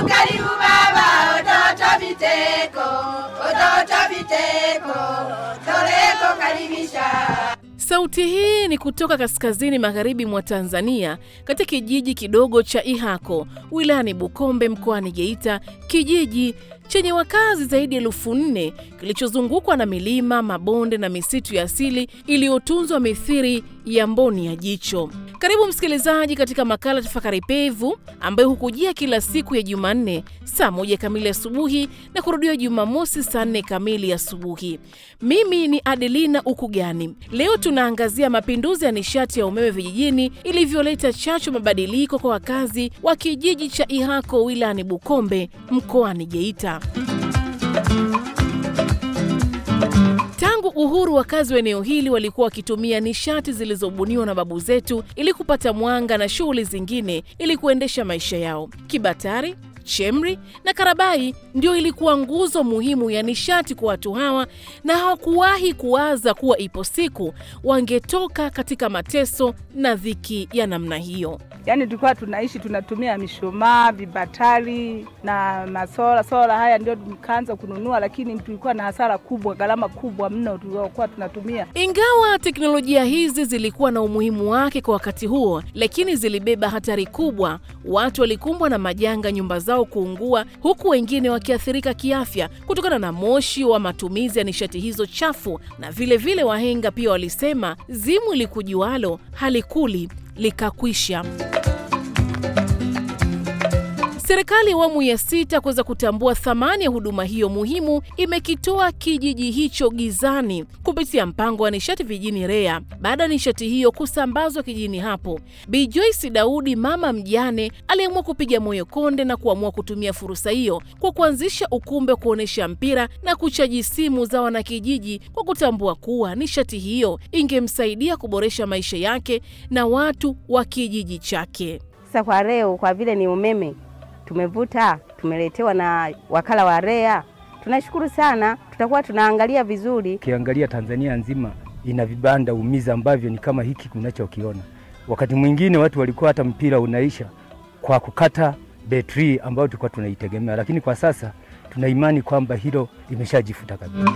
karibu baba, ototo viteko, ototo viteko, toreko karibisha. Sauti hii ni kutoka kaskazini magharibi mwa Tanzania, katika kijiji kidogo cha Ihako wilayani Bukombe mkoani Geita, kijiji chenye wakazi zaidi ya elfu nne kilichozungukwa na milima, mabonde na misitu ya asili iliyotunzwa mithiri ya mboni ya jicho. Karibu msikilizaji katika makala Tafakari Pevu ambayo hukujia kila siku ya Jumanne saa moja kamili asubuhi na kurudiwa Jumamosi saa nne kamili asubuhi. Mimi ni Adelina Ukugani. Leo tunaangazia mapinduzi ya nishati ya umeme vijijini ilivyoleta chachu mabadiliko kwa wakazi wa kijiji cha Ihako wilayani Bukombe mkoani Geita. Tangu uhuru, wakazi wa eneo hili walikuwa wakitumia nishati zilizobuniwa na babu zetu ili kupata mwanga na shughuli zingine ili kuendesha maisha yao. Kibatari, chemri na karabai ndio ilikuwa nguzo muhimu ya nishati kwa watu hawa, na hawakuwahi kuwaza kuwa ipo siku wangetoka katika mateso na dhiki ya namna hiyo. Yaani tulikuwa tunaishi tunatumia mishumaa, vibatari na masola. Sola haya ndio tukaanza kununua, lakini tulikuwa na hasara kubwa, gharama kubwa mno tuliokuwa tunatumia. Ingawa teknolojia hizi zilikuwa na umuhimu wake kwa wakati huo, lakini zilibeba hatari kubwa. Watu walikumbwa na majanga, nyumba zao kuungua, huku wengine wakiathirika kiafya kutokana na moshi wa matumizi ya nishati hizo chafu. Na vile vile wahenga pia walisema, zimu likujualo halikuli likakwisha. Serikali ya awamu ya sita kuweza kutambua thamani ya huduma hiyo muhimu imekitoa kijiji hicho gizani kupitia mpango wa nishati vijijini REA. Baada ya nishati hiyo kusambazwa kijijini hapo, Bi Joyce Daudi, mama mjane, aliamua kupiga moyo konde na kuamua kutumia fursa hiyo kwa kuanzisha ukumbi wa kuonyesha mpira na kuchaji simu za wanakijiji, kwa kutambua kuwa nishati hiyo ingemsaidia kuboresha maisha yake na watu wa kijiji chake. Sasa kwa leo, kwa vile ni umeme tumevuta, tumeletewa na wakala wa REA, tunashukuru sana. Tutakuwa tunaangalia vizuri. Ukiangalia Tanzania nzima ina vibanda umiza ambavyo ni kama hiki kunachokiona. Wakati mwingine watu walikuwa hata mpira unaisha kwa kukata betri ambayo tulikuwa tunaitegemea, lakini kwa sasa tuna imani kwamba hilo limeshajifuta kabisa.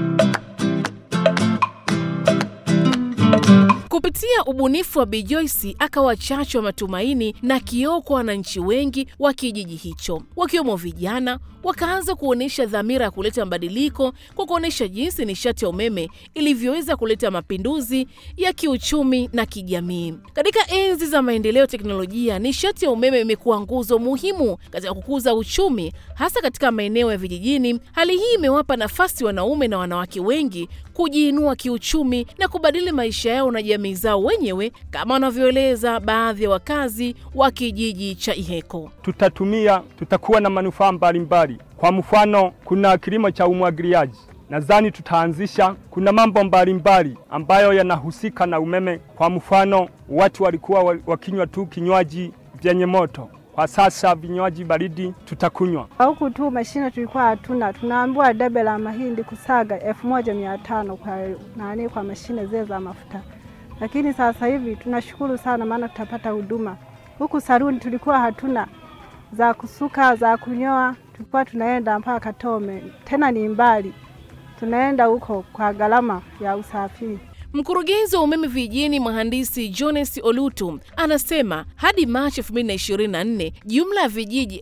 Kupitia ubunifu wa Bi Joyce akawa chachu wa matumaini na kioo kwa wananchi wengi wa kijiji hicho, wakiwemo vijana. Wakaanza kuonyesha dhamira ya kuleta mabadiliko kwa kuonyesha jinsi nishati ya umeme ilivyoweza kuleta mapinduzi ya kiuchumi na kijamii. Katika enzi za maendeleo ya teknolojia, nishati ya umeme imekuwa nguzo muhimu katika kukuza uchumi, hasa katika maeneo ya vijijini. Hali hii imewapa nafasi wanaume na wanawake wengi kujiinua kiuchumi na kubadili maisha yao na jamii zao wenyewe, kama wanavyoeleza baadhi ya wakazi wa kijiji cha Iheko. Tutatumia, tutakuwa na manufaa mbalimbali. Kwa mfano, kuna kilimo cha umwagiliaji, nadhani tutaanzisha. Kuna mambo mbalimbali ambayo yanahusika na umeme. Kwa mfano, watu walikuwa wakinywa tu kinywaji vyenye moto kwa sasa vinywaji baridi tutakunywa. Huku tu mashine tulikuwa hatuna, tunaambiwa debe la mahindi kusaga elfu moja mia tano kwa nani, kwa mashine zile za mafuta. Lakini sasa hivi tunashukuru sana, maana tutapata huduma. Huku saruni tulikuwa hatuna za kusuka, za kunyoa, tulikuwa tunaenda mpaka Katome, tena ni mbali, tunaenda huko kwa gharama ya usafiri. Mkurugenzi wa umeme vijijini mhandisi Jones Olutu anasema hadi Machi 2024 jumla ya vijiji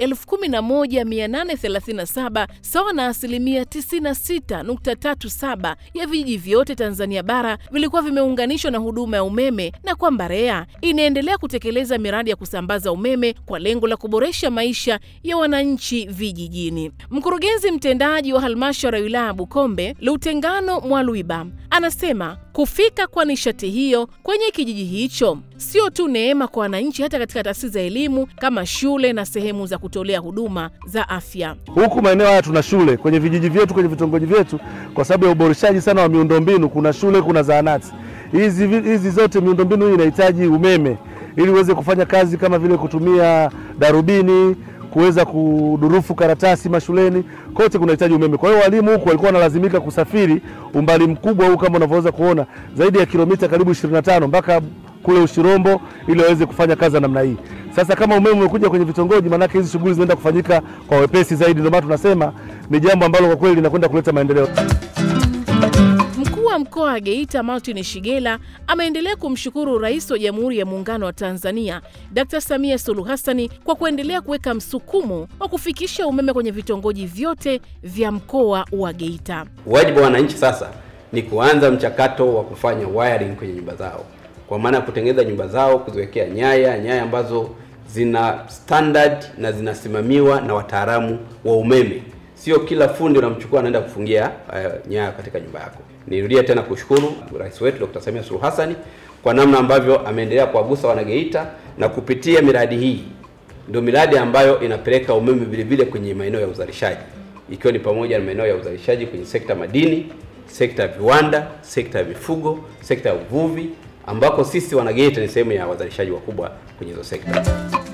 11837 sawa na asilimia 96.37 ya vijiji vyote Tanzania bara vilikuwa vimeunganishwa na huduma ya umeme na kwamba REA inaendelea kutekeleza miradi ya kusambaza umeme kwa lengo la kuboresha maisha ya wananchi vijijini. Mkurugenzi mtendaji wa halmashauri ya wilaya ya Bukombe Lutengano Mwalwiba anasema kufika kwa nishati hiyo kwenye kijiji hicho sio tu neema kwa wananchi, hata katika taasisi za elimu kama shule na sehemu za kutolea huduma za afya. Huku maeneo haya tuna shule kwenye vijiji vyetu, kwenye vitongoji vyetu, kwa sababu ya uboreshaji sana wa miundombinu. Kuna shule, kuna zahanati. Hizi hizi zote miundombinu hii inahitaji umeme ili uweze kufanya kazi kama vile kutumia darubini kuweza kudurufu karatasi mashuleni, kote kunahitaji umeme. Kwa hiyo walimu huku walikuwa wanalazimika kusafiri umbali mkubwa huu, kama unavyoweza kuona, zaidi ya kilomita karibu 25 mpaka kule Ushirombo ili waweze kufanya kazi za namna hii. Sasa kama umeme umekuja kwenye vitongoji, maanake hizi shughuli zinaenda kufanyika kwa wepesi zaidi. Ndio maana tunasema ni jambo ambalo kwa kweli linakwenda kuleta maendeleo. Mkuu wa mkoa wa Geita Martin Shigela ameendelea kumshukuru Rais wa Jamhuri ya Muungano wa Tanzania Dr. Samia Suluhu Hassani kwa kuendelea kuweka msukumo wa kufikisha umeme kwenye vitongoji vyote vya mkoa wa Geita. Wajibu wa wananchi sasa ni kuanza mchakato wa kufanya wiring kwenye nyumba zao, kwa maana ya kutengeneza nyumba zao, kuziwekea nyaya nyaya ambazo zina standard na zinasimamiwa na wataalamu wa umeme. Sio kila fundi unamchukua anaenda kufungia uh, nyaya katika nyumba yako. Nirudie tena kushukuru rais wetu Dr. Samia Suluhu Hassan kwa namna ambavyo ameendelea kuwagusa wanageita na kupitia miradi hii ndio miradi ambayo inapeleka umeme vile vile kwenye maeneo ya uzalishaji ikiwa ni pamoja na maeneo ya uzalishaji kwenye sekta madini, sekta ya viwanda, sekta ya mifugo, sekta ya uvuvi ambako sisi wanageita ni sehemu ya wazalishaji wakubwa kwenye hizo sekta.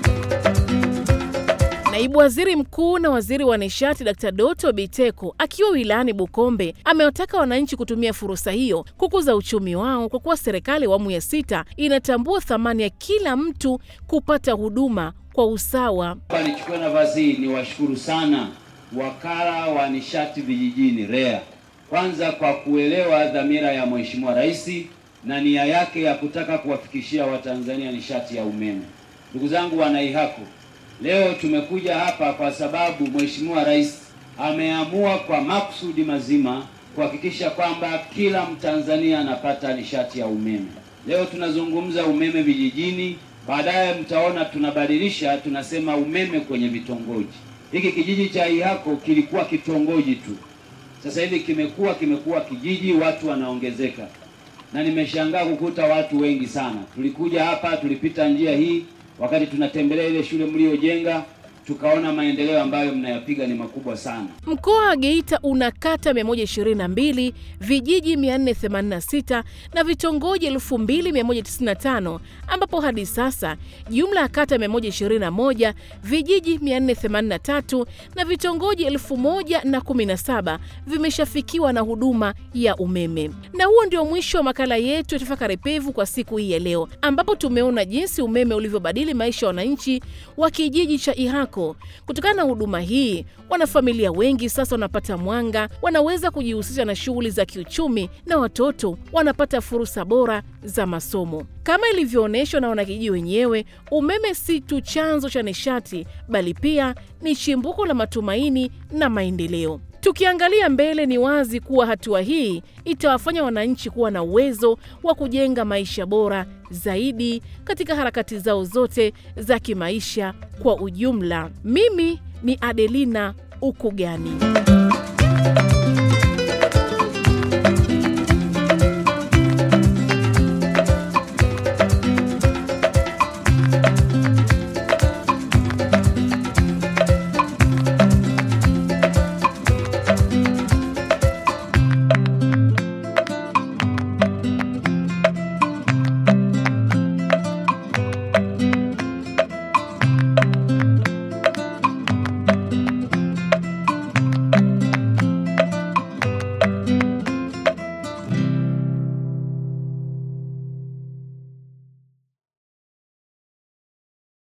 Naibu Waziri Mkuu na Waziri wa Nishati Dkt. Doto Biteko akiwa wilayani Bukombe amewataka wananchi kutumia fursa hiyo kukuza uchumi wao kwa kuwa serikali ya awamu ya sita inatambua thamani ya kila mtu kupata huduma kwa usawa. Nichukue nafasi hii niwashukuru sana wakala wa nishati vijijini REA, kwanza kwa kuelewa dhamira ya Mheshimiwa Rais na nia yake ya kutaka kuwafikishia Watanzania nishati ya umeme. Ndugu zangu wanaihako, leo tumekuja hapa kwa sababu Mheshimiwa Rais ameamua kwa makusudi mazima kuhakikisha kwamba kila Mtanzania anapata nishati ya umeme. Leo tunazungumza umeme vijijini, baadaye mtaona tunabadilisha, tunasema umeme kwenye vitongoji. Hiki kijiji cha Ihako kilikuwa kitongoji tu, sasa hivi kimekuwa kimekuwa kijiji, watu wanaongezeka, na nimeshangaa kukuta watu wengi sana. Tulikuja hapa, tulipita njia hii wakati tunatembelea ile shule mliojenga, tukaona maendeleo ambayo mnayapiga ni makubwa sana. Mkoa wa Geita una kata 122, vijiji 486 na vitongoji 2195 ambapo hadi sasa jumla ya kata 121, vijiji 483 na vitongoji 1017 vimeshafikiwa na huduma ya umeme. Na huo ndio mwisho wa makala yetu ya Tafakari Pevu kwa siku hii ya leo, ambapo tumeona jinsi umeme ulivyobadili maisha ya wananchi wa kijiji cha Ihako. Kutokana na huduma hii, wanafamilia wengi sasa wanapata mwanga, wanaweza kujihusisha na shughuli za kiuchumi na watoto wanapata fursa bora za masomo. Kama ilivyoonyeshwa na wanakijiji wenyewe, umeme si tu chanzo cha nishati, bali pia ni chimbuko la matumaini na maendeleo. Tukiangalia mbele, ni wazi kuwa hatua hii itawafanya wananchi kuwa na uwezo wa kujenga maisha bora zaidi katika harakati zao zote za kimaisha kwa ujumla. Mimi ni Adelina Ukugani.